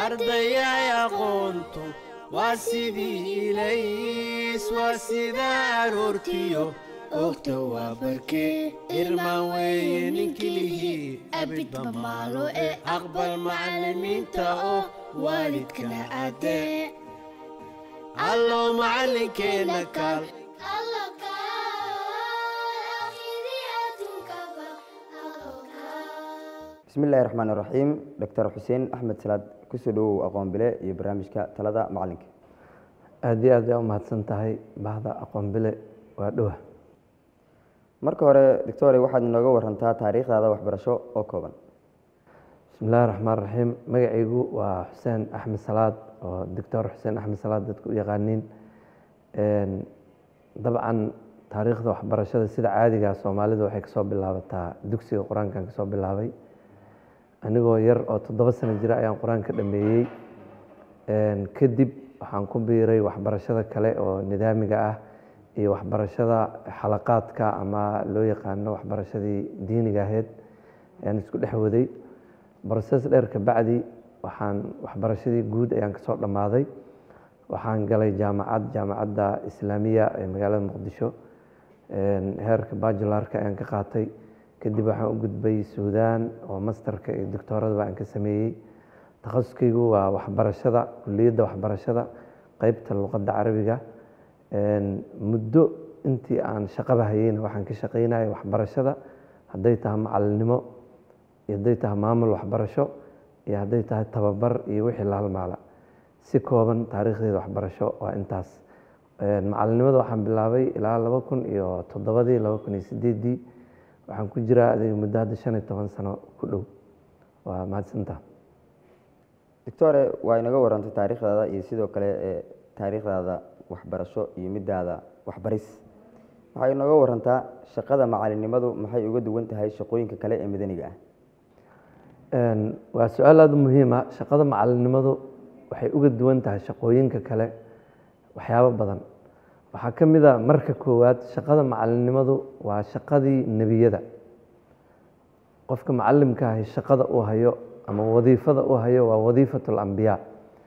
ardayay aqoontu waa sidii ilays waa sida aroortiyo ogta waa barkee irmaan weeye ninkilihii abidba maalo ee aqbal macallimiinta oo waalidkana aadee allow macallinkeenna kaal bismi illaahi raxmaan iraxiim doctor xuseen axmed salaad kusoo dhawow aqoon bile iyo barnaamijka talada macalinka aada iyo aad aa umahadsan tahay bahda aqoon bile waa dhowa marka hore doctore waxaad inooga warantaa taariikhdaada waxbarasho oo kooban bismi illaahi raxmaan raxiim magacaygu waa xuseen axmed salaad oo doctor xuseen axmed salaad dadku u yaqaaniin dabcan taariikhda waxbarashada sida caadiga soomaalidu waxay kasoo bilaabataa dugsiga qur-aankan kasoo bilaabay anigoo yar oo toddoba sano jira ayaan qur-aan ka dhameeyey kadib waxaan ku biiray waxbarashada kale oo nidaamiga ah iyo waxbarashada xalaqaadka ama loo yaqaano waxbarashadii diiniga ahayd ayaan isku dhex waday broses dheer kabacdi waxaan waxbarashadii guud ayaan kasoo dhammaaday waxaan galay jaamacad jaamacadda islaamiya ee magaalada muqdisho heerka bajularka ayaan ka qaatay kadib waxaan u gudbay suudaan oo masterka iyo doctooradaba aan ka sameeyey takhasuskaygu waa waxbarashada kuliyadda waxbarashada qeybta luqadda carabiga muddo intii aan shaqaba hayeyna waxaan ka shaqeynaya waxbarashada hadday tahay macalinimo iyo hadday tahay maamul waxbarasho iyo hadday tahay tababar iyo wixii la halmaala si kooban taariikhdeeda waxbarasho waa intaas macalinimada waxaan bilaabay ilaa laba kun iyo toddobadii laba kun iyo sideedii waxaan ku jiraa adiga muddo hadda shan iyo toban sano ku dhow waa mahadsantaa doctore waa inaga warantay taariikhdaada iyo sidoo kale ee taariikhdaada waxbarasho iyo midaada waxbaris waxay inooga warantaa shaqada macalinimadu maxay uga duwan tahay shaqooyinka kale ee madaniga ah waa su-aal aada u muhiima shaqada macalinimadu waxay uga duwan tahay shaqooyinka kale waxyaabo badan waxaa ka mid a marka koowaad shaqada macalinimadu waa shaqadii nebiyada qofka macalimka ahi shaqada uu hayo ama wadiifada uu hayo waa wadiifat alambiyaa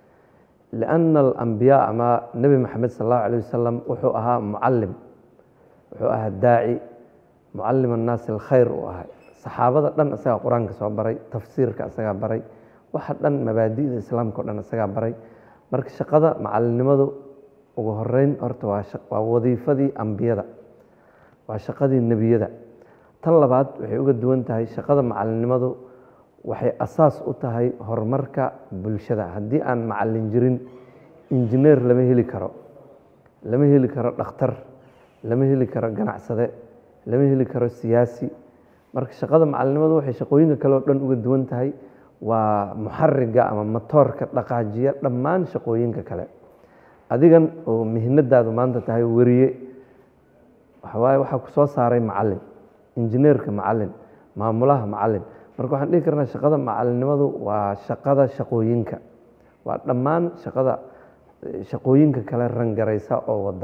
lianna alambiyaa ama nebi maxamed sal allahu alayh wasalam wuxuu ahaa mucalim wuxuu ahaa daaci mucalim annaasi alkhayr uu ahay saxaabada dhan isagaa qur-aanka soo baray tafsiirka isagaa baray waxa dhan mabaadi'da islaamka o dhan isagaa baray marka shaqada macalinimadu ugu horeyn horta waa wadiifadii ambiyada waa shaqadii nebiyada tan labaad waxay uga duwan tahay shaqada macalinimadu waxay asaas u tahay horumarka bulshada haddii aan macalin jirin injineer lama heli karo lama heli karo dhakhtar lama heli karo ganacsade lama heli karo siyaasi marka shaqada macalinimadu waxay shaqooyinka kale oo dhan uga duwan tahay waa muxariga ama matoorka dhaqaajiya dhammaan shaqooyinka kale adigan oo mihnadaadu maanta tahay weriye waxawaaye waxaa ku soo saaray macalin injineerka macalin maamulaha macalin marka waxaan dhihi karnaa shaqada macalinimadu waa shaqada shaqooyinka waa dhammaan shaqada shaqooyinka kale rangaraysa oo wada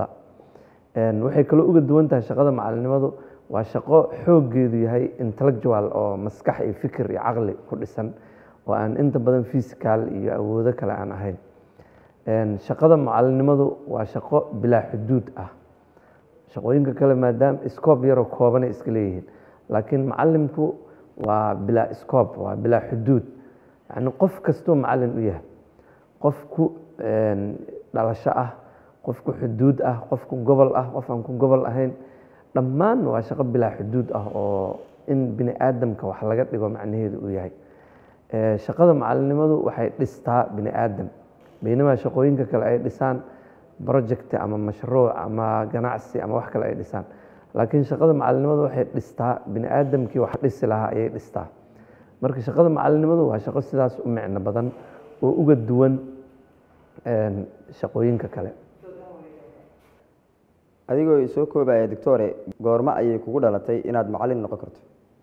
waxay kaloo uga duwan tahay shaqada macalinimadu waa shaqo xooggeedu yahay intellectual oo maskax iyo fikir iyo caqli ku dhisan oo aan inta badan physical iyo awoodo kale aan ahayn shaqada macalinimadu waa shaqo bilaa xuduud ah shaqooyinka kale maadaama scoob yaroo koobanay iska leeyihiin laakiin macalimku waa bilaa scoob waa bilaa xuduud yani qof kastuu macalin u yahay qofku dhalasho ah qofku xuduud ah qofku gobol ah qof aan ku gobol ahayn dhammaan waa shaqo bilaa xuduud ah oo in bini aadamka wax laga dhigo macnaheedu uu yahay shaqada macalinimadu waxay dhistaa bini aadam baynamaa shaqooyinka kale ay dhisaan project ama mashruuc ama ganacsi ama wax kale ay dhisaan laakiin shaqada macalinimadu waxay dhistaa bini aadamkii wax dhisi lahaa ayay dhistaa marka shaqada macalinimadu waa shaqo sidaas u micno badan oo uga duwan shaqooyinka kale adigoo soo koobaya doctore goormo ayay kugu dhalatay inaad macalin noqon karto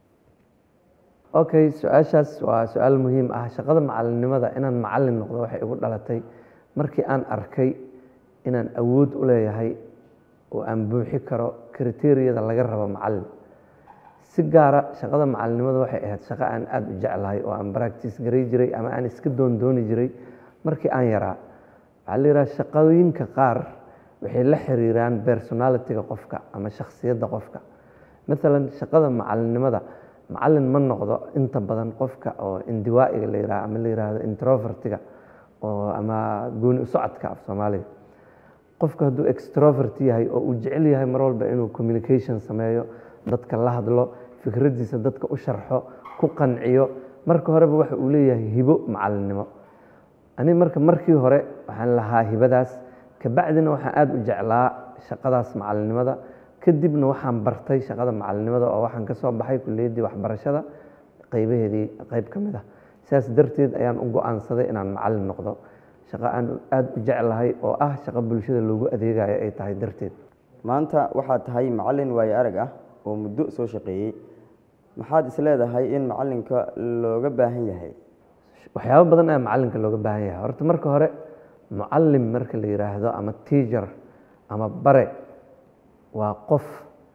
okay su-aashaas waa su-aal muhiim ah shaqada macalinimada inaan macalin noqdo waxay igu dhalatay markii aan arkay inaan awood u leeyahay oo aan buuxi karo kriteriyada laga rabo macalin si gaara shaqada macalinimada waxay ahayd shaqo aan aada u jeclahay oo aan baractice garay jiray ama aan iska doondooni jiray markii aan yaraa waxaa la yidhaha shaqooyinka qaar waxay la xiriiraan personalitiga qofka ama shakhsiyadda qofka maalan shaqada macalinimada macalin ma noqdo inta badan qofka oo indiwaa'iga la yidhaha ama la yidhaahdo introvertiga oo ama gooni u socodka af soomaaliga qofka hadduu extrovert yahay oo uu jecel yahay mar walba inuu communication sameeyo dadka la hadlo fikraddiisa dadka u sharxo ku qanciyo marka horeba waxa uu leeyahay hibo macalinimo ani marka markii hore waxaan lahaa hibadaas kabacdina waxaan aada u jeclaa shaqadaas macalinimada kadibna waxaan bartay shaqada macalinimada oo waxaan ka soo baxay kuliyaddii waxbarashada qaybaheedii qayb ka mid ah sidaas darteed ayaan u go-aansaday inaan macalin noqdo shaqo aan aada u jeclahay oo ah shaqo bulshada loogu adeegayo ay tahay darteed maanta waxaad tahay macalin waayo arag ah oo muddo soo shaqeeyey maxaad isleedahay in macalinka looga baahan yahay waxyaabo badan ayaa macalinka looga baahan yahay horta marka hore mucalim marka la yidhaahdo ama teacher ama bare waa qof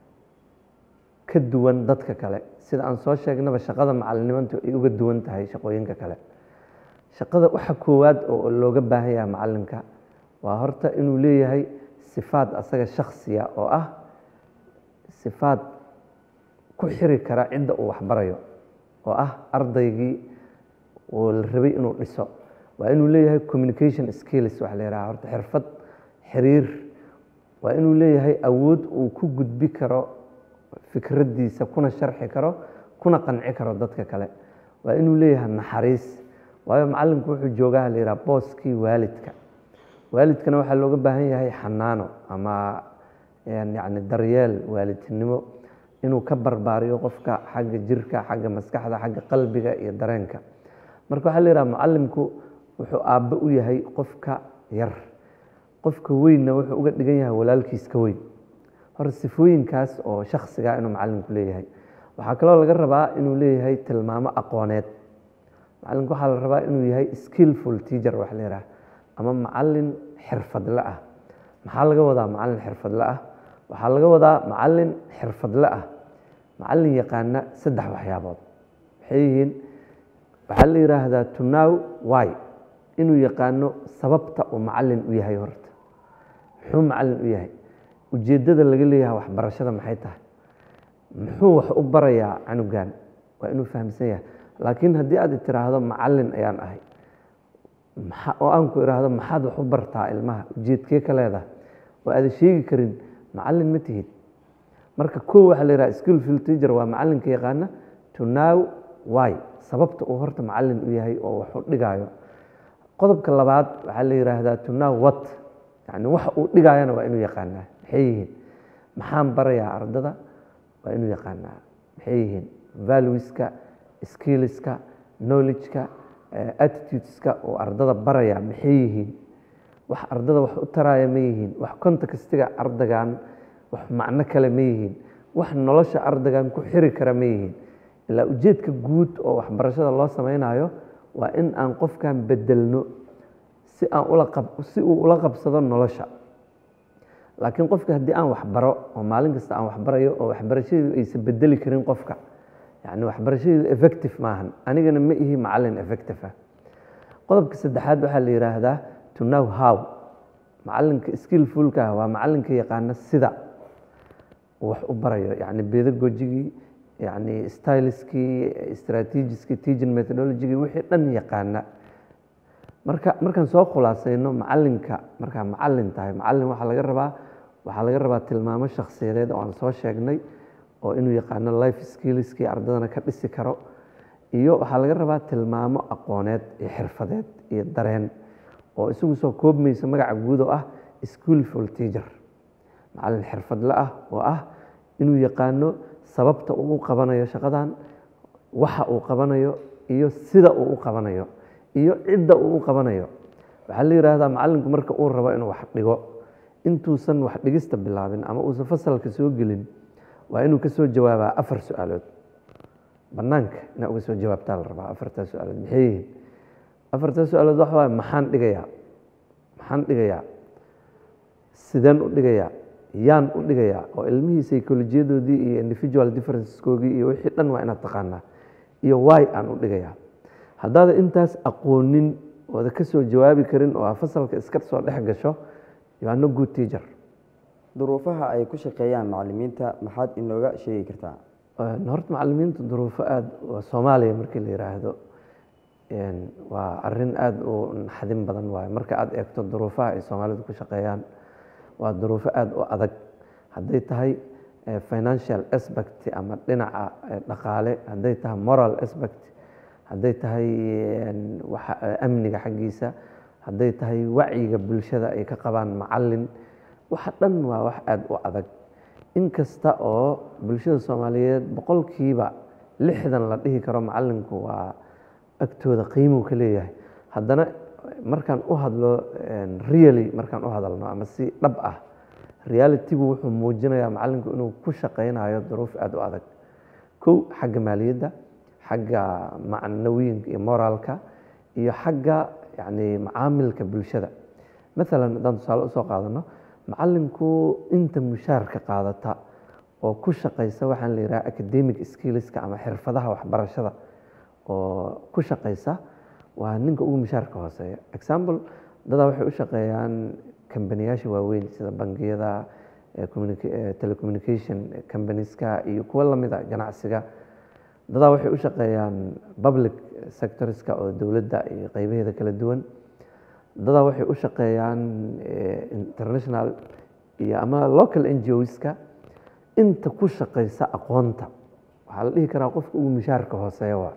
ka duwan dadka kale sida aan soo sheegnaba shaqada macalinimantu ay uga duwan tahay shaqooyinka kale shaqada waxa koowaad oo looga baahan yahay macalinka waa horta inuu leeyahay sifaad asaga shaksiya oo ah sifaad ku xiri kara cidda uu waxbarayo oo ah ardaygii uu la rabay inuu dhiso waa inuu leeyahay communication skills waxa la yidhaha horta xirfad xiriir waa inuu leeyahay awood uu ku gudbi karo fikraddiisa kuna sharxi karo kuna qanci karo dadka kale waa inuu leeyahay naxariis waayo macalinku wuxuu joogaa la yidhaha booskii waalidka waalidkana waxaa looga baahan yahay xanaano ama yacni daryeel waalidnimo inuu ka barbaariyo qofka xagga jirka xagga maskaxda xagga qalbiga iyo dareenka marka waxaa la yidhaha mucalimku wuxuu aabbe u yahay qofka yar qofka weynna wuxuu uga dhigan yahay walaalkiis ka weyn hore sifooyinkaas oo shaksiga inuu macalinku leeyahay waxaa kaloo laga rabaa inuu leeyahay tilmaamo aqooneed macalinku waxaa la rabaa inuu yahay skillful teacher wax la yidhaha ama macalin xirfadle ah maxaa laga wadaa macalin xirfadle ah waxaa laga wadaa macalin xirfadle ah macalin yaqaana saddex waxyaabood waxay yihiin waxaa la yidhaahdaa to now why inuu yaqaano sababta uu macalin u yahay horta muxuu macalin u yahay ujeeddada laga leeyahay waxbarashada maxay tahay muxuu wax u barayaa canugan waa inuu fahamsan yahay laakiin haddii aad tiraahdo macalin ayaan ahay oo aan ku idhaahdo maxaad wax u bartaa ilmaha ujeedkee ka leedahay oo aada sheegi karin macalin ma tihid marka kow waxaa la yidhaha skillful teacher waa macalinka yaqaana to now why sababta uu horta macalin u yahay oo wax u dhigaayo qodobka labaad waxaa la yidhaahdaa to now what yani waxa uu dhigaayana waa inuu yaqaanaa maxay yihiin maxaan barayaa ardada waa inuu yaqaanaa maxay yihiin valueska skillska knowledgeka attitudeska oo ardada baraya maxay yihiin wax ardada wax u taraaya ma yihiin wax contextiga ardagan wax macno kale ma yihiin wax nolosha ardagan ku xiri kara ma yihiin ilaa ujeedka guud oo waxbarashada loo sameynayo waa in aan qofkan bedelno si aan ula qab si uu ula qabsado nolosha laakiin qofka haddii aan waxbaro oo maalin kasta aan waxbarayo oo waxbarashadeedu aysan bedeli karin qofka yani waxbarashadeedu effective maahan anigana ma ihi macalin effective ah qodobka saddexaad waxaa la yidhaahdaa to know how macalinka skillfulka ah waa macalinka yaqaana sida uu wax u barayo yani pedagogigii yani styliskii strategiskii teaching methodologigii wixii dhan yaqaana marka markaan soo khulaasayno macalinka markaa macalin tahay macalin waxaa laga rabaa waxaa laga rabaa tilmaamo shakhsiyadeed oo aan soo sheegnay oo inuu yaqaano life skillskii ardadana ka dhisi karo iyo waxaa laga rabaa tilmaamo aqooneed iyo xirfadeed iyo dareen oo isagu soo koobmaysa magaca guud oo ah skillful teacher macalin xirfadle ah oo ah inuu yaqaano sababta uu u qabanayo shaqadan waxa uu qabanayo iyo sida uu u qabanayo iyo cidda uu u qabanayo waxaa la yidhaahdaa macalinku marka uu rabo inuu wax dhigo intuusan wax dhigista bilaabin ama uusan fasalka soo gelin waa inuu ka soo jawaabaa afar su-aalood banaanka inaa uga soo jawaabtaa la rabaa afartaa su-aalood maxay yihiin afartaa su-aalood waxa waay maxaan dhigayaa maxaan dhigayaa sideen u dhigayaa yaan u dhigayaa oo ilmihii psycholojiyadoodii iyo individual differenceskoogii iyo wixii dhan waa inaad taqaanaa iyo wy aan u dhigayaa haddaada intaas aqoonin ooda ka soo jawaabi karin oo aa fasalka iska soo dhex gasho you are no good teacher duruufaha ay ku shaqeeyaan macalimiinta maxaad inooga sheegi kartaa Een, horta macalimiinta duruufo aada waa soomaaliya markii la yiraahdo een, waa arin aada u naxdin badan waaye marka aada eegto duruufaha ay soomaalidu ku shaqeeyaan waa duruufo aada u adag hadday tahay eh, financial aspect ama dhinaca eh, dhaqaale hadday tahay moral aspect hadday tahay een, waxa eh, amniga xaggiisa hadday tahay wacyiga bulshada ay ka qabaan macalin waxa dhan waa wax aada u adag inkasta oo bulshada soomaaliyeed boqolkiiba lixdan la dhihi karo macalinku waa agtooda qiimuu ka leeyahay haddana markaan u hadlo een, really markaan u hadalno ama si dhab ah realitygu wuxuu muujinayaa macalinku inuu ku shaqaynayo duruuf aada u adag kow xagga maaliyadda xagga macnawiinka iyo moraalka iyo xagga yani macaamilka bulshada maalan haddaan tusaale usoo qaadano macalinku inta mushaarka qaadata oo ku shaqaysa waxaan la yidhaha academic skillska ama xirfadaha waxbarashada oo ku shaqaysa waa ninka ugu mushaarka hooseeya example dadaa waxay u shaqeeyaan kambaniyaasha waaweyn sida bangiyada eh, communica- eh, telecommunication combanieska iyo kuwo lamida ganacsiga dadaa waxay u shaqeeyaan public sectorska oo dowladda iyo qeybaheeda kala duwan dadaa waxay u shaqeeyaan eh, international iyo ama local ngoska inta ku shaqaysa aqoonta waxaa la dhihi karaa qofka ugu mushaarka hooseeya waa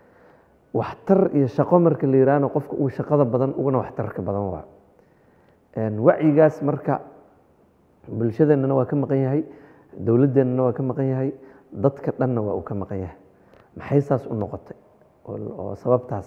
waxtar iyo shaqo marka la yihahno qofka ugu shaqada badan uguna waxtarka badan waa Een, wacyigaas marka bulshadeennana waa ka maqan yahay dowladdeennana waa ka maqan yahay dadka dhanna waa uu ka maqan yahay maxay saas u noqotay oo oo sababtaas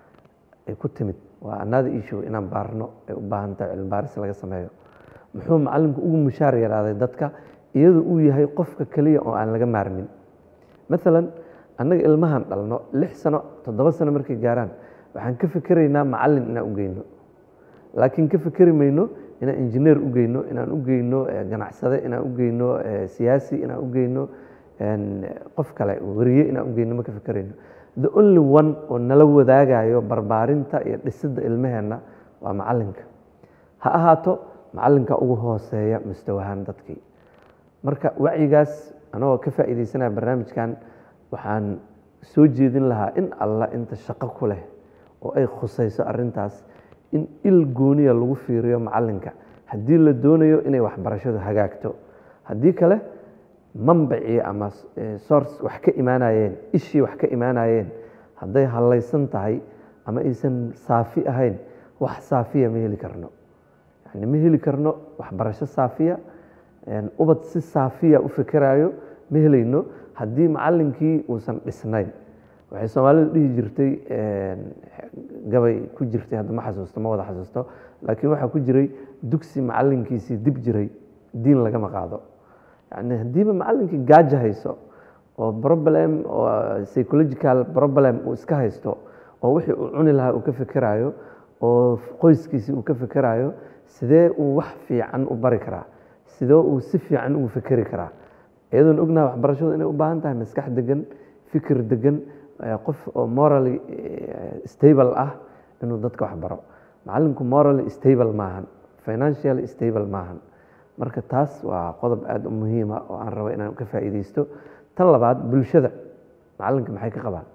ay ku timid waa another issue inaan baarno ay u baahan tahay cilmi baaris laga sameeyo muxuu macalinku ugu mushaar yaraaday dadka iyadoo uu yahay qofka keliya oo aan laga maarmin maalan annaga ilmahan dhalno lix sano toddoba sano markay gaaraan waxaan ka fikeraynaa macalin inaan u geyno laakiin ka fikeri mayno inaan injineer u geyno inaan u geyno eh, ganacsade inaan u geyno eh, siyaasi inaan u geyno een, qof kale weriye inaan u geyno ma ka fikerayno the only one oo nala wadaagayo barbaarinta iyo dhisidda ilmaheenna waa macalinka ha ahaato macalinka ugu hooseeya mustawahaan dadkii marka wacyigaas anagoo ka faa'iidaysanaya barnaamijkan waxaan soo jeedin lahaa in alla inta shaqo ku leh oo ay khusayso arrintaas in il gooniya lagu fiiriyo macalinka haddii la doonayo inay waxbarashadu hagaagto haddii kale manbacii ama eh, source wax ka imaanayeen ishii wax ka imaanayeen hadday hallaysan tahay ama aysan saafi ahayn wax saafiya ma heli karno yani ma heli karno waxbarasho saafiya een, ubad si saafiya u fikerayo ma helayno haddii macalinkii uusan dhisnayn waxay soomaalidu dhihi jirtay een, gabay ku jirtay hadda ma xasuusto ma wada xasuusto laakiin waxaa ku jiray dugsi macalinkiisii dib jiray diin lagama qaado yani haddiiba macalinkii gaaja hayso oo problem oo psychological problem uu iska haysto oo wixii uu cuni lahaa uu ka fikerayo oo qoyskiisii uu ka fikerayo sidee uu wax fiican u bari karaa sidee uu si fiican ugu fikeri karaa iyadoon ognaha waxbarashadu inay u baahan tahay maskax degan fikir degan eh, qof oo morally eh, stable ah inuu dadka wax baro macalinku morally stable maahan financially stable maahan marka taas waa qodob aada u muhiima oo aan rabo inaan ka faa'iidaysto tan labaad bulshada macalinka maxay ka qabaan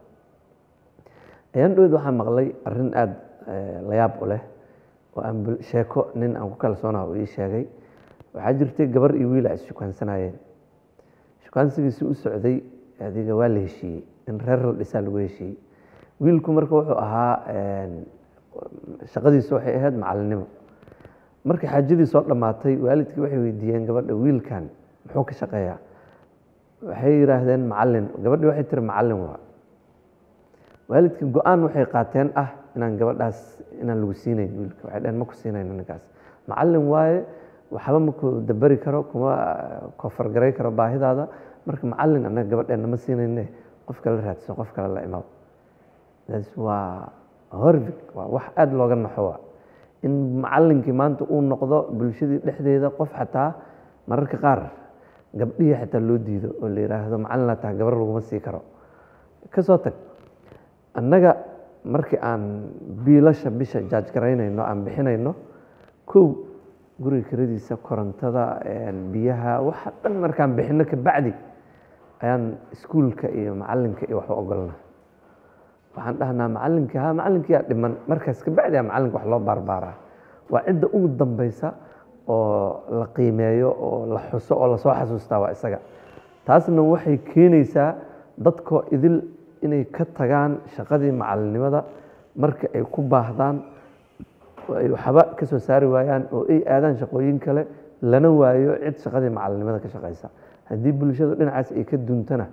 ayaan dhaweyd waxaan maqlay arrin aada la yaab u leh oo aan bul- sheeko nin aan ku kalsoonaha uu ii sheegay waxaa jirtay gabar iyo wiil ay isshukaansanaayeen shukaansigiisi u socday adiga waa la heshiiyey in reer la dhisaa lagu heshiiyey wiilku marka wuxuu ahaa een, shaqadiisu waxay ahayd macalinimo markii xaajadii soo dhammaatay waalidkii waxay weydiiyeen gabadha wiilkan muxuu ka shaqeeyaa waxay yidhaahdeen macalin gabadhii waxay tiri macalin waa waalidkii go-aan waxay qaateen ah inaan gabadhaas inaan lagu siinayn wiilka waxay dhaheen ma ku siinayno ninkaas macalin waaye waxba ma ku dabari karo kuma kofargaray karo baahidaada marka macalin annaga gabadheenna ma siinayne qof kale raadso qof kale la imaw taas waa horvig waa wax aada looga naxo waa in macalinkii maanta uu noqdo bulshadii dhexdeeda qof xataa mararka qaar gabdhihii xataa loo diido oo la yidhaahdo macalin laa tahay gabar laguma sii karo kasoo tag annaga markii aan biilasha bisha jaaj garaynayno aan bixinayno kow guriga kiradiisa korontada biyaha waxa dhan markaan bixino kabacdi ayaan iskuulka iyo macalinka iyo waxu ogolna waxaan dhahnaa macalinka ha macalinkiyaa dhiman markaas kabacdi a macalinka wax loo baarbaaraa waa cidda ugu dambeysa oo la qiimeeyo oo la xuso oo lasoo xasuustaa waa isaga taasna waxay keenaysaa dadkoo idil inay ka tagaan shaqadii macalinimada marka ay ku baahdaan oo ay waxba ka soo saari waayaan oo ay aadaan shaqooyin kale lana waayo cid shaqadii macalinimada ka shaqaysa haddii bulshadu dhinacaas ay ka duntana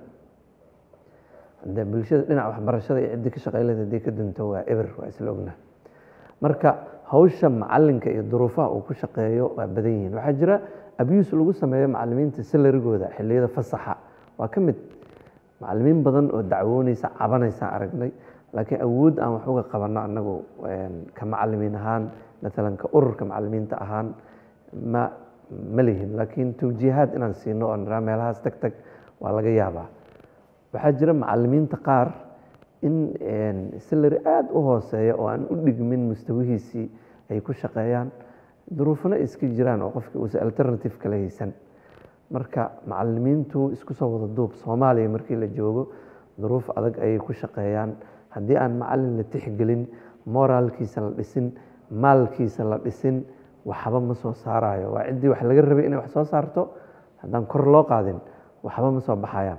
hadee bulshada dhinaca waxbarashada iyo ciddii ka shaqeyleda haddii ka dunto waa eber waa isla ogna marka hawsha macalinka iyo duruufaha uu ku shaqeeyo waa badan yihiin waxaa jira abuse lagu sameeyo macalimiinta salarigooda xilliyada fasaxa waa ka mid macalimiin badan oo dacwoonaysa cabanaysa aragnay laakiin awood aan wax uga qabanno annagu ka macalimiin ahaan maalan ka ururka macalimiinta ahaan ma ma lihin laakiin tawjiihaad inaan siino oo niraa meelahaas tag tag waa laga yaabaa waxaa jira macalimiinta qaar in salary aada u hooseeya oo aan u dhigmin mustawihiisii ay ku shaqeeyaan duruufana iska jiraan oo qofkii uusa alternative kala haysan marka macalimiintu isku soo wada duub soomaaliya markii la joogo duruuf adag ayay ku shaqeeyaan haddii aan macalin la tixgelin moraalkiisa la dhisin maalkiisa la dhisin waxba ma soo saarayo waa ciddii wax laga rabay inay wax soo saarto haddaan kor loo qaadin waxba ma soo baxayaan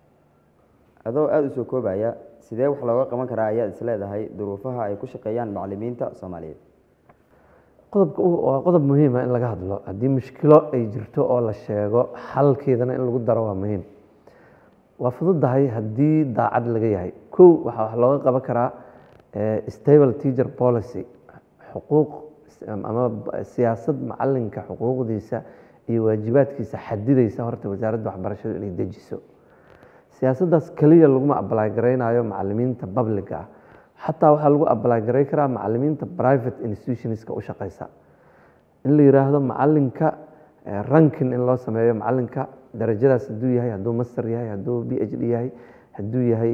adoo aada u soo koobaya sidee wax looga qaban karaa ayaad is leedahay duruufaha ay ku shaqeeyaan macalimiinta soomaaliyeed qodobka waa qodob muhiima in laga hadlo haddii mushkilo ay jirto oo la sheego xalkeedana in lagu daro waa muhiim waa fududahay haddii daacad laga yahay kow waxaa wax looga qaban karaa stable teacher policy xuquuq ama siyaasad macalinka xuquuqdiisa iyo waajibaadkiisa xadidaysa horta wasaaradda waxbarashadu inay dejiso siyaasaddaas keliya laguma abalaay garaynayo macalimiinta publica ah xataa waxaa lagu abalaay garay karaa macalimiinta private institutionska u shaqeysa in la yiraahdo macalinka rankin in loo sameeyo macalinka darajadaas hadduu yahay hadduu master yahay hadduu b h d yahay hadduu yahay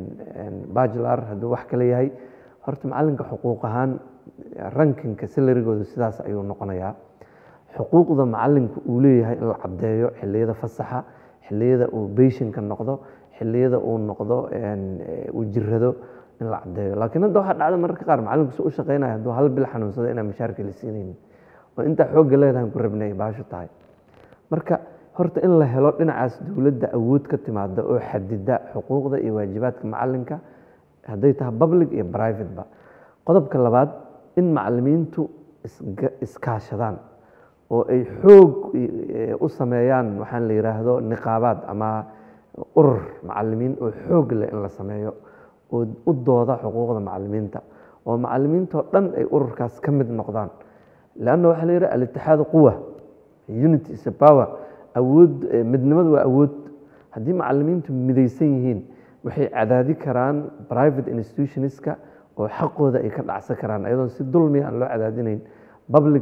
bachelar hadduu wax kale yahay horta macalinka xuquuq ahaan rankinka salarigooda sidaas ayuu noqonayaa xuquuqda macalinka uu leeyahay in la caddeeyo xiliyada fasaxa xiliyada uu beyshinka noqdo xiliyada uu noqdo uu jirado in la caddeeyo laakiin hadda waxaa dhacda mararka qaar macalinku su u shaqeynaya hadduu hal bil xanuunsado inaan mushaarka la siinaynin oo intaa xoogga leedahan ku rabnay baasho tahay marka horta in la helo dhinacaas dowladda awood ka timaada oo xadida xuquuqda iyo waajibaadka macalinka hadday tahay public iyo private ba qodobka labaad in macalimiintu iskaashadaan oo ay xoog u sameeyaan waxaan la yiraahdo niqaabaad ama urur macalimiin oo xoog leh in la sameeyo oo u dooda xuquuqda macalimiinta oo macalimiintoo dhan ay ururkaas ka mid noqdaan leanna waxaa la yidhaha alitixaadu quwa unity is a power awood midnimadu waa awood haddii macalimiintu midaysan yihiin waxay cadaadi karaan private institutionska oo xaqooda ay ka dhacsan karaan ayadoon si dulmiya aan loo cadaadinayn public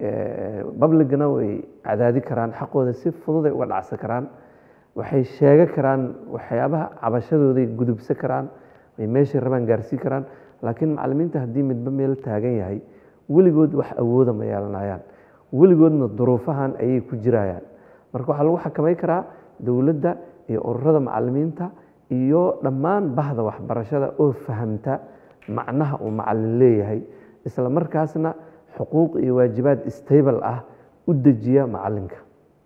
publicna way cadaadi karaan xaqooda si fududay uga dhacsan karaan waxay sheega karaan waxyaabaha cabashadooday gudubsan karaan ay meeshay rabaan gaarsii karaan laakiin macalimiinta haddii midba meel taagan yahay weligood wax awooda ma yeelanayaan weligoodna duruufahan ayay ku jirayaan marka waxaa lagu xakamay karaa dowladda iyo ururada macalimiinta iyo dhammaan bahda waxbarashada oo fahamta macnaha uu macalin leeyahay isla markaasna xuquuq iyo waajibaad stable ah u dejiya macalinka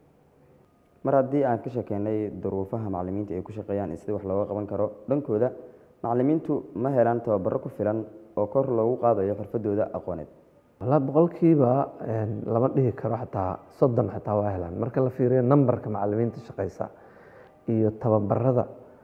mar haddii aan ka sheekeynay duruufaha macalimiinta ay ku shaqeeyaan sida wax looga qaban karo dhankooda macalimiintu ma helaan tababaro ku filan oo kor loogu qaadayo xirfadooda aqooneed walaa boqolkiiba lama dhihi karo xataa soddon xataa waa helaan marka la fiiriyo numberka macalimiinta shaqeysa iyo tababarada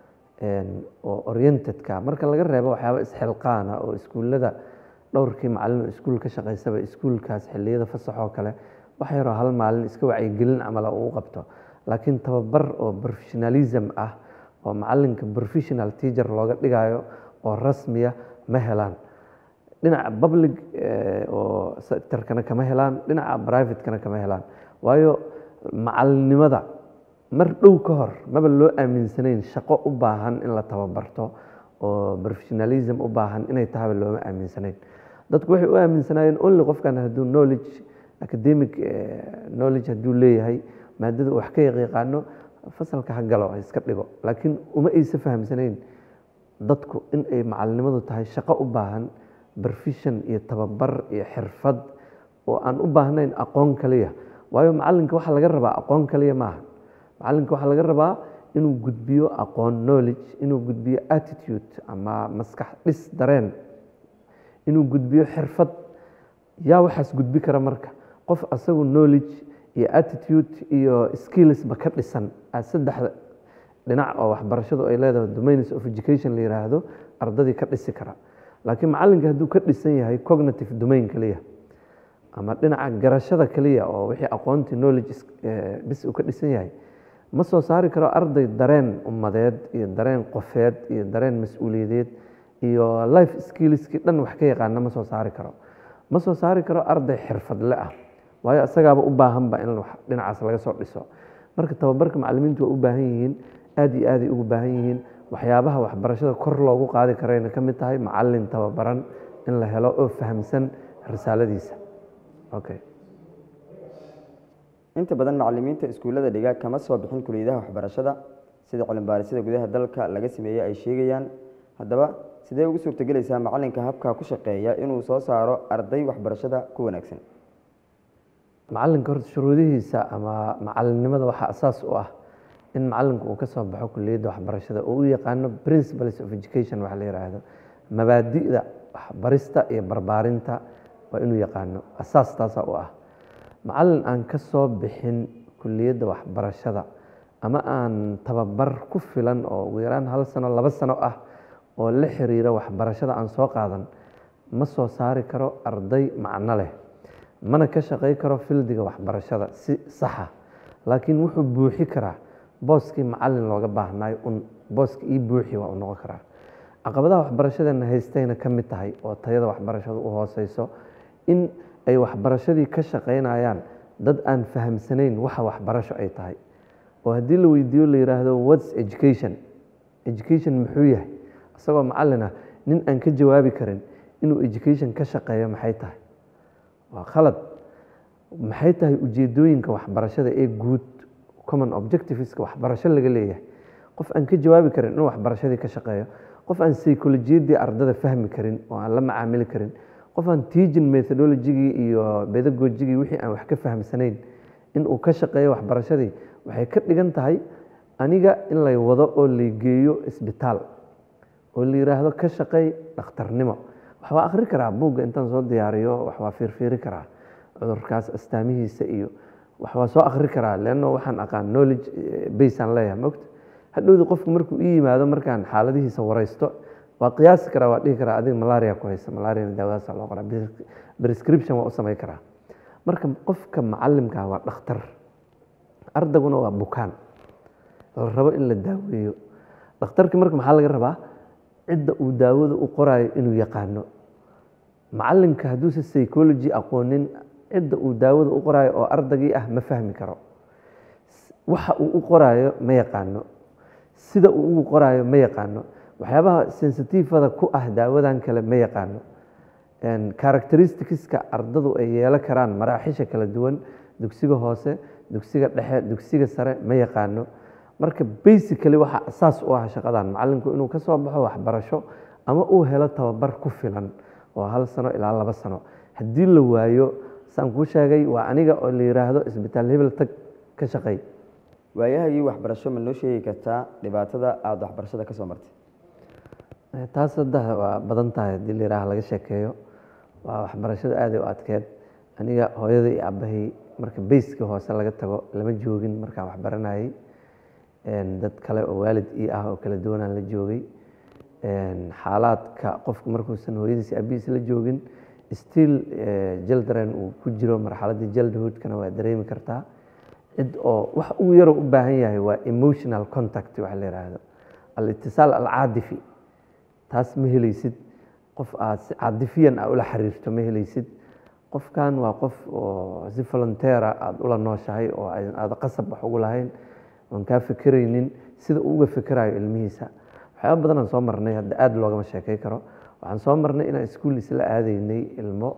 oo orientedka marka laga reebo waxyaaba isxilqaana oo iskuullada dhowrkii macalin oo iskuul ka shaqeysaba iskuulkaas xilliyada fasaxoo kale wax yaroo hal maalin iska wacyigelin camala uu qabto laakiin tababar oo professionalism ah oo macalinka professional teacher looga dhigayo oo rasmiya ma helaan dhinaca public oo sectorkana kama helaan dhinaca privatekana kama helaan waayo macalinimada mar dhow ka hor maba loo aaminsanayn shaqo u baahan in la tababarto oo professionalism u baahan inay tahaba looma aaminsanayn dadku waxay u aaminsanaayeen only qofkan hadduu knowledge academic eh, knowledge hadduu leeyahay maadada uu wax ka yaqaano fasalka ha galo ha iska dhigo laakiin uma aysa fahamsanayn dadku in ay macalinimadu tahay shaqo u baahan barfishan iyo tababar iyo xirfad oo aan u baahnayn aqoon kaliya waayo macalinka waxaa laga rabaa aqoon kaliya maaha macalinka waxaa laga rabaa inuu gudbiyo aqoon knowledge inuu gudbiyo attitude ama maskax dhis dareen inuu gudbiyo xirfad yaa waxaas gudbi kara marka qof asagu knowledge iyo attitude iyo skillsba ka dhisan aa saddexda dhinac oo waxbarashadu ay leedahay domains of education la yiraahdo ardadii ka dhisi kara laakiin macalinka hadduu ka dhisan yahay cognitive domain kaliya ama dhinaca garashada kaliya oo wixii aqoontii knowledge is- eh, bis uu ka dhisan yahay ma soo saari karo arday dareen ummadeed iyo dareen qofeed iyo dareen mas-uuliyadeed iyo life skillskii dhan wax ka yaqaana ma soo saari karo ma soo saari karo arday xirfadle ah waayo isagaaba u baahanba in wax dhinacaas laga soo dhiso marka tababarka macalimiintu waa u baahan yihiin aad iyo aaday ugu baahan yihiin waxyaabaha waxbarashada kor loogu qaadi karayna ka mid tahay macalin tababaran in la helo oo fahamsan risaaladiisa okay inta badan macalimiinta iskuullada dhiga kama soo bixin kuliyadaha waxbarashada sida cilmibaarisada gudaha dalka laga sameeyey ay sheegayaan haddaba sidee ugu suurtagelaysaa macalinka habkaa ku shaqeeya inuu soo saaro arday waxbarashada ku wanaagsan macalinka horta shuruudihiisa ama macalinimada waxaa asaas u ah in macalinku uu ka soo baxo kuliyadda waxbarashada oo u yaqaano principles of education waxa la yidhaahdo mabaadi'da waxbarista iyo barbaarinta waa inuu yaqaano asaas taasaa u ah macalin aan ka soo bixin kuliyadda waxbarashada ama aan tababar ku filan oo ugu yaraan hal sano laba sano ah oo la xiriira waxbarashada aan soo qaadan ma soo saari karo arday macno leh mana ka shaqay karo fildiga waxbarashada si saxa laakiin wuxuu buuxi karaa booskii macalin looga baahnaayo un booska ii buuxi waa u noqon karaa caqabadaha waxbarashadeena haystayna ka mid tahay oo tayada waxbarashadu u hooseyso in ay waxbarashadii ka shaqaynayaan dad aan fahamsanayn waxa waxbarasho ay tahay oo haddii la weydiiyo la yidhaahdo whats education education muxuu yahay isagoo macalin ah nin aan ka jawaabi karin inuu education ka shaqeeyo maxay tahay waa khalad maxay tahay ujeedooyinka waxbarashada ee guud common objectiveska waxbarasho laga leeyahay qof aan ka jawaabi karin inuu waxbarashadii ka shaqeeyo qof aan psycholojiyadii ardada fahmi karin oo aan la macaamili karin qof aan teaching methodologigii iyo pedagogigii wixii aan wax ka fahamsanayn inuu ka shaqeeyo waxbarashadii waxay ka dhigan tahay aniga in lay wado oo lay geeyo isbitaal oo la yidhaahdo ka shaqeey dhakhtarnimo wax waa akhri karaa buugga intaan soo diyaariyo wax waa fiirfiiri karaa cudurkaas astaamihiisa iyo wax waa soo akhri karaa leanno waxaan aqaan knowledge baseaan leeyahay mogta hadhowdi qofku markuu ii yimaado markaan xaaladihiisa waraysto waa qiyaasi karaa waa dhihi karaa adiga malaria ku haysa malariana daawadaasa loo qoraa prescription waa u samayn karaa marka qofka macalimka waa dhakhtar ardaguna waa bukaan la rabo in la daaweeyo dhakhtarkii marka maxaa laga rabaa cidda uu daawada u qoraayo inuu yaqaano macalimka hadduuse psychology aqoonin cidda uu daawada u qoraayo oo ardagii ah ma fahmi karo waxa uu u qoraayo ma yaqaano sida uu ugu qoraayo ma yaqaano waxyaabaha sensitifada ku ah daawadan kale ma yaqaano characteristicska ardadu ay yeelo karaan maraaxisha kala duwan dugsiga hoose dugsiga dhexe dugsiga sare ma yaqaano marka basically waxaa asaas u ah shaqadan macalinku inuu ka soo baxo waxbarasho ama uu helo tababar ku filan oo hal sano ilaa laba sano haddii la waayo saan kuu sheegay waa aniga oo la yiraahdo isbitaal hebel tag ka shaqeey waayahagii waxbarasho ma noo sheegi kartaa dhibaatada aada waxbarashada ka soo martay taas hadda waa badan tahay haddii la yihaaha laga sheekeeyo waa waxbarashada aaday u adkeed aniga hooyada iyo aabbahay marka bayska hoose laga tago lama joogin markaan waxbaranayay dad kale oo waalid ii ah oo kala duwanaan la joogay xaalaadka qofku markuusan hooyadiis aabihiis la joogin still jaldaren uu ku jiro marxaladii jaldhoodkana waa dareemi kartaa cid oo wax uu yaroo u baahan yahay waa emotional contact waxa la yidhaahdo alitisaal alcaadifi taas ma helaysid qof aad si caadifiyan a ula xiriirto ma helaysid qofkan waa qof oo si volunteera aada ula nooshahay oo aada qasab wax ugu lahayn oon kaa fikiraynin sida uu uga fikirayo ilmihiisa waxyaaba badan aan soo marnay hadda aada loogama sheekay karo waxaan soo marnay inaan iskuul isla aadaynay ilmo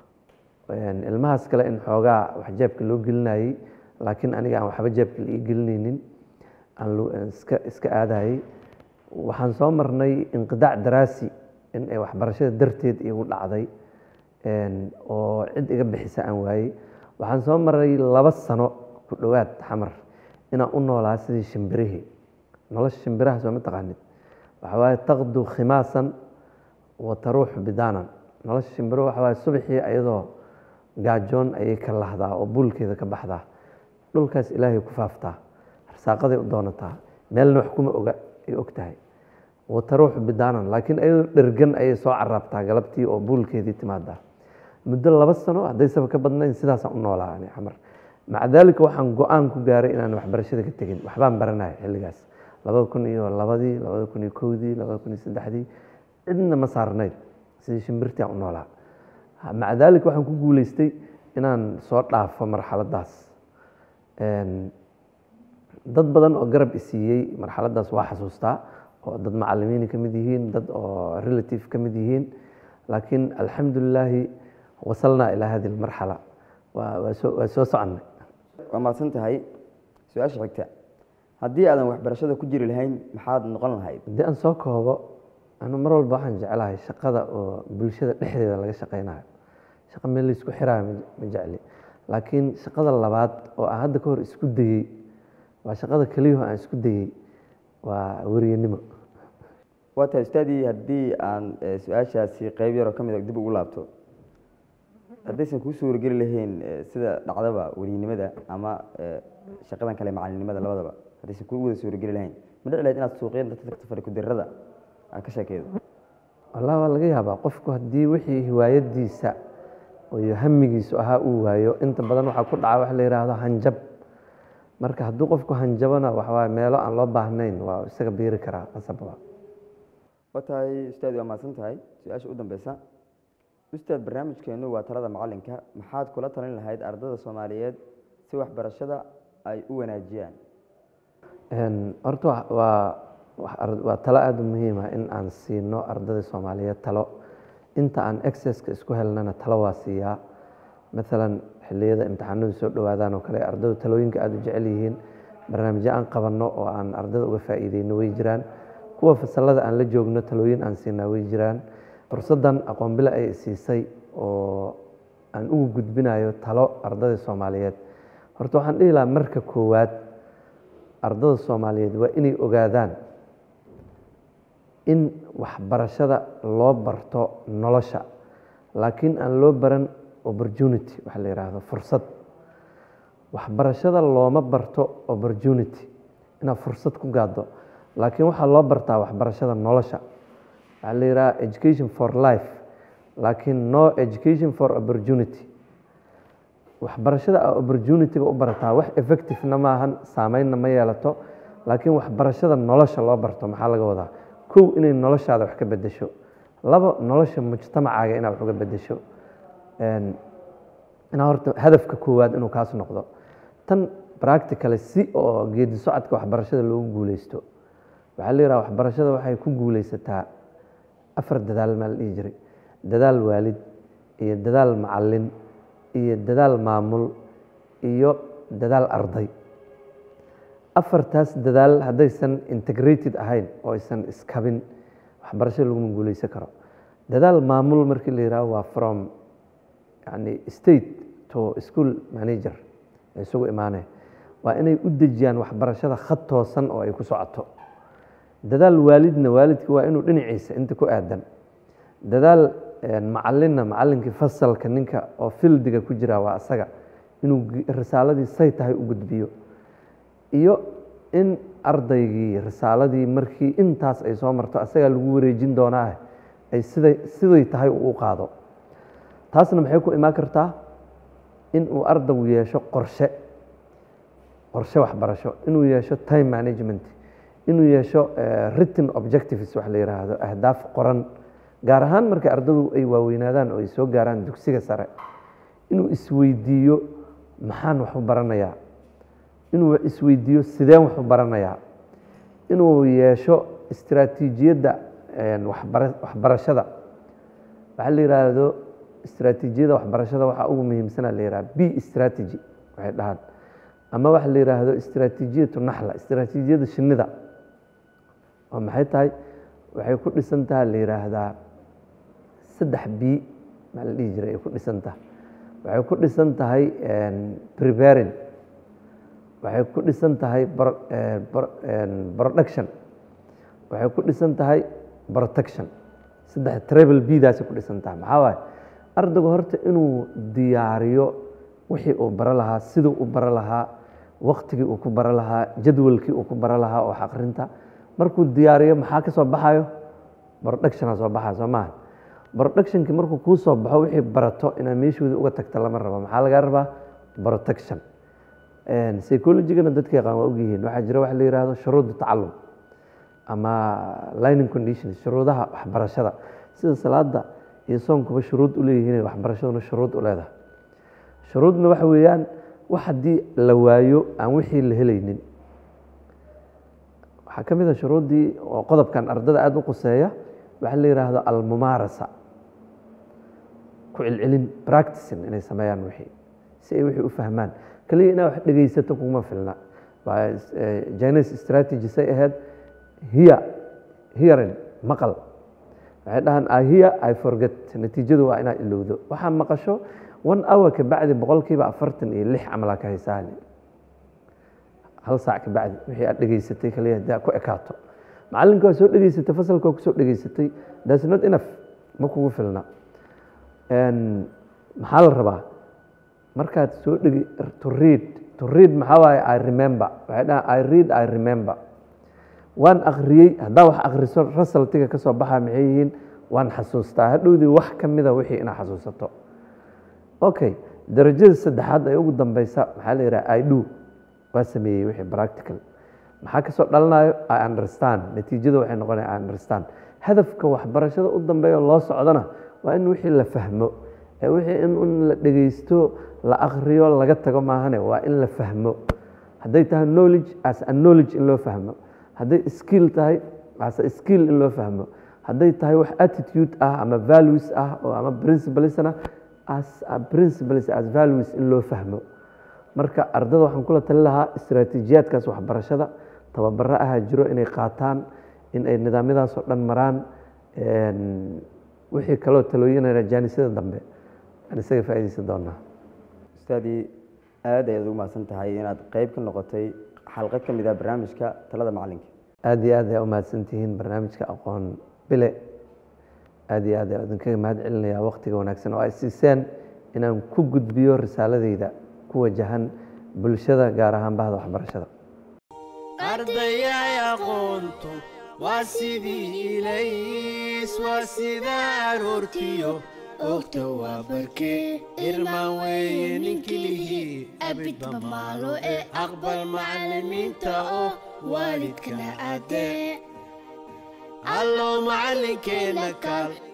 Een, ilmahaas kale in xoogaa wax jeebka loo gelinayay laakiin aniga aan waxba jeebka la ii gelinaynin aan lu- aan iska iska aadayay waxaan soo marnay inqidaac daraasi in ay waxbarashada darteed igu dhacday een, oo cid iga bixisa aan waayey waxaan soo maray laba sano ku dhowaad xamar inaan u noolaa sidii shimbirihii nolosha shimbiraha soo ma taqaanid waxa waaye taqdu khimaasan wa taruuxu bidaanan nolosha shimbiruhu waxa waaye subaxii ayadoo gaajoon ayay ka lahdaa oo buulkeeda ka baxdaa dhulkaas ilaahay ku faaftaa arsaaqaday u doonataa meelna wax kuma oga ay og tahay wa taruuxu bidaanan laakiin ayadoo dhergan ayay soo caraabtaa galabtii oo buulkeedii timaadaa muddo laba sano haddaysaba ka badnayn sidaasaan u noolaa ani xamar maca daalika waxaan go-aan ku gaaray inaan waxbarashada ka tegin waxbaan baranaya xilligaas labada kun iyo labadii labada kun iyo kowdii labada kun iyo saddexdii cidna ma saarnayd sidii shimbirtii aan u noolaa Ha- maca daalika waxaan ku guuleystay inaan soo dhaafo marxaladaas Een, dad badan oo garab isiiyey marxaladaas waa xasuustaa oo dad macalimiin ka mid yihiin dad oo relative ka mid yihiin laakiin alxamdulilaahi wasalnaa ilaa hadi lmarxala waa waa soo waa soo soconnay waa mahadsan tahay su-aasha xigta haddii aadan waxbarashada ku jiri lahayn maxaad noqon lahayd haddii aan soo koobo anu mar walba waxaan jeclahay shaqada oo bulshada dhexdeeda laga shaqaynayo shaqa meel laysku xiraayo ma- ma jecli laakiin shaqada labaad oo aan hadda ka hor isku dayey waa shaqada keliyaho aan isku dayey waa weriyanimo waa tahay ustaadii haddii aan eh, su-aashaasi qeyb yaroo ka mid a dib ugu laabto haddaysan kuu suurageli lahayn eh, sida dhacdaba weriynimada ama eh, shaqadan kale macalinimada labadaba haddaysan kuu wada suurageli lahayn ma dhici lahayd inaad suuqyada dadka tagto farikudirada aad ka sheekeydo wallahi waa laga yaabaa qofku haddii wixii hiwaayadiisa iyo hamigiisu ahaa uu waayo inta badan waxaa ku dhaca wax la yidhaahdo hanjab marka hadduu qofku hanjabona waxawaaye meelo aan loo baahnayn waa isaga biiri karaa qasabba waa tahay ustaad waa mahadsan tahay su-aasha u dambeysa ustaad barnaamijkeenu waa talada macalinka maxaad kula talin lahayd ardada soomaaliyeed si waxbarashada ay u wanaajiyaan Een, horta wa- waa wax ar- waa talo aada u muhiim ah in aan siino ardada soomaaliyeed talo inta aan accesska isku helnana talo waa siiyaa maalan xilliyada imtixaanadu soo dhowaadaan oo kale ardadu talooyinka aada u jecel yihiin barnaamijyo aan qabanno oo aan ardada uga faa'iideyno way jiraan kuwa fasalada aan la joogno talooyin aan siinaa way jiraan fursaddan aqoon bile ay siisay oo aan ugu gudbinayo talo ardada soomaaliyeed horta waxaan dhihi lahaa marka koowaad ardada soomaaliyeed waa inay ogaadaan in waxbarashada loo barto nolosha laakiin aan loo baran opportunity waxa la yidhaahdo fursad waxbarashada looma barto opportunity inaad fursad ku gaaddo laakiin waxaa loo bartaa waxbarashada nolosha waxaa la yidhaha education for life laakiin no education for opportunity waxbarashada aa opportunity-ga u barataa wax effectivena maahan saameynna ma yeelato laakiin waxbarashada nolosha loo barto maxaa laga wadaa kow inay noloshaada wax ka bedesho labo nolosha mujtamacaaga inaad wax uga bedesho Een, inaa horta hadafka koowaad inuu kaas noqdo tan practically si oo geedi socodka waxbarashada loogu guuleysto waxaa la yidhaha waxbarashada waxay ku guuleysataa afar dadaal maa la dhihi jiray dadaal waalid iyo dadaal macalin iyo dadaal maamul iyo dadaal arday afartaas dadaal haddaysan integrated ahayn oo aysan iskabin waxbarashada laguma guuleysan karo dadaal maamul markii la yidhaho waa from yani state to school manager ay isugu imaaneen waa inay u dejiyaan waxbarashada khad toosan oo ay ku socoto dadaal waalidna waalidka waa inuu dhinaciisa inta ku aadan dadaal macalinna macalinkii fasalka ninka oo fildiga ku jira waa asaga inuu gi- risaaladii say tahay u gudbiyo iyo in ardaygii risaaladii markii intaas ay soo marto asagaa lagu wareejin doonaa ay siday siday tahay uu u qaado taasna maxay ku imaan kartaa in uu ardaygu yeesho qorshe qorshe waxbarasho inuu yeesho time management inuu yeesho eh, written objectives wax la yidhaahdo ahdaaf qoran gaar ahaan marka ardadu ay waaweynaadaan oo ay soo gaaraan dugsiga sare inuu isweydiiyo maxaan wax u baranayaa inuu isweydiiyo sideen wax u baranayaa inuu yeesho istiraatiijiyadda waxbara- waxbarashada waxaa la yidhaahdo istiraatiijiyada waxbarashada waxaa ugu muhiimsana la yidhaha b strategy waxay dhahaan ama waxa la yidhaahdo istiraatiijiyatu naxla istiraatiijiyada shinnida oo maxay tahay waxay ku dhisan tahay la yidhaahdaa saddex b maa la dhihi jiray ay ku dhisan tahay waxay ku dhisan tahay preparing waxay ku dhisan tahay pro- eh, pro- en, production waxay ku dhisan tahay protection saddex travel b daasay ku dhisan tahay maxaa waaye ardaygu horta inuu diyaariyo wixii uu baro lahaa siduu u baro lahaa waktigii uu ku baro lahaa jadwalkii uu ku baro lahaa oo wax akhrinta markuu diyaariyo maxaa ka soo baxayo productiona soo baxaya soo maaha productionkii markuu kuu soo baxo wixii barato inaad meeshoodii uga tagta lama rabo maxaa lagaa rabaa protection psychologigana dadka yaqaan waa ogyihiin waxaa jira waxa la yihahdo shuruudu tacalum ama lining conditions shuruudaha waxbarashada sida salaada iyo soonkuba shuruud u leeyihiin waxbarashaduna shuruud u leedahay shuruudna waxa weeyaan wax haddii la waayo aan wixii la helaynin waxaa ka mid a shuruuddii oo qodobkan ardada aada u quseeya waxaa la yidhaahdo almumaarasa ku celcelin practicing inay sameeyaan wixii si ay wixii u fahmaan kaliya inaad wax dhegaysato kuma filna waa chinese strategy say ahayd hear hearing maqal waxay dhahaan i hear i forget natiijadu waa inaad ilowdo waxaa maqasho one hour ka bacdi boqolkiiba afartan iyo lix camalaa ka haysaani hal saac ka bacdi wixii aad dhegaysatay kaliya hadaa ku ekaato macalinka waa soo dhegaysatay fasalka waa kusoo dhegaysatay that's not enough ma kugu filna maxaa la rabaa markaad soo dhegi to read to read maxaa waaye i remember waxay dhahaan i read i remember waan akhriyey haddaa wax akhriso rasaltiga ka soo baxaa maxay yihiin waan xasuustaa hadhowdii wax ka mida wixii inaad xasuusato okay darajada saddexaad ee ugu dambeysa maxaa la yidhaha i do waa sameeyey wixii practical maxaa kasoo dhalanayo i understand natiijada waxay noqonaya i understand hadafka waxbarashada u dambeeya loo socdana waa in wixii la fahmo ee wixii in un la dhegeysto la akhriyo laga tago maahane waa in la fahmo hadday tahay knowledge as a knowledge in loo fahmo hadday skill tahay as a skill in loo fahmo hadday tahay wax attitude ah ama values ah oo ama principlesna as a principles as values in loo fahmo marka ardada waxaan kula tali lahaa istaraatiijiyaadkaas waxbarashada tababaro ahaa jiro inay qaataan in ay nidaamyadaas oo dhan maraan wixii kaloo talooyinayna jaanisada dambe aan isaga faa'iidaysan doonaa ustaadii aad ayaad ugu mahadsan tahay inaad qeyb ka noqotay xalqo ka mid ah barnaamijka talada macalinka aada iyo aad ayaa umahadsantihiin barnaamijka aqoon bile aada iyo aad ayaa idinkaga mahad celinayaa waqtiga wanaagsan oo ay siiseen inaan ku gudbiyo risaaladeyda ku wajahan bulshada gaar ahaan bahda waxbarashada ardayay aqoontu waa sidii ilays waa sida aroortiyo ogta waa barkee irmaan weeye ninkilihii abidba maalo ee aqbal macallimiinta oo waalidkana caddee allow macallinkeenna kaal